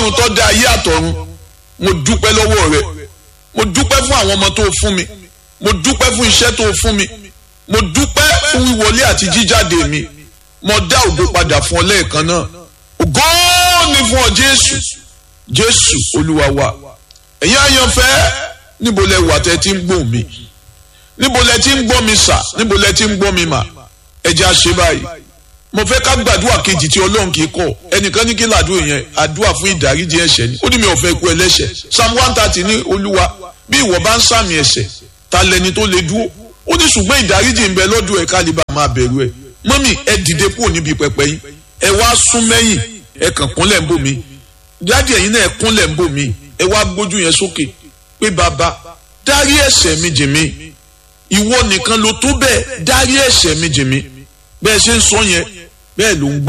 ọlọ́run tó dá ayé àtọ̀run mo dúpẹ́ lọ́wọ́ rẹ mo dúpẹ́ fún àwọn ọmọ tó fún mi mo dúpẹ́ fún iṣẹ́ tó fún mi mo dúpẹ́ fún wíwọlé àti jíjáde mi mo dá ògo padà fún ọ lẹ́ẹ̀kan náà ògo ni fún ọ jésù jésù olúwa wa ẹ̀yin àyànfẹ́ níbo lẹ wà tẹ́ ti ń gbọ́ mi níbo lẹ ti ń gbọ́ mi sà níbo lẹ ti ń gbọ́ mi mà ẹ jẹ́ àṣẹ báyìí mo fẹ́ ká gbàdúrà kejì tí ọlọ́run kì í kọ̀ ẹnìkan ní kí làdúrà yẹn àdúrà fún ìdáríjì ẹ̀ṣẹ̀ ni ó ní mi ò fẹ́ kú ẹlẹ́ṣẹ̀ psalm one thirty ní olúwa bí ìwọ bá ń sàmì ẹ̀ṣẹ̀ ta lẹni tó lè dúró ó ní ṣùgbọ́n ìdáríjì ń bẹ lọ́dún ẹ̀ kálíbà máa bẹ̀rù ẹ̀ mọ́mì ẹ dìde kúrò níbi pẹpẹ yín ẹ wá sún mẹ́yìn ẹ kàn kúnlẹ̀ ń bò mí dáàdì ẹ̀yin náà ẹ kúnlẹ̀ ń bò mí ẹ wá gbójú yẹn sókè pé bàbá dárí ẹ̀ṣẹ̀ mi jì mí ìwọ nìkan ló tó bẹ́ẹ̀ dárí ẹ̀ṣẹ̀ mi jì mí bẹ́ẹ̀ ṣe ń sọ yẹn bẹ́ẹ̀ ló ń gbọ́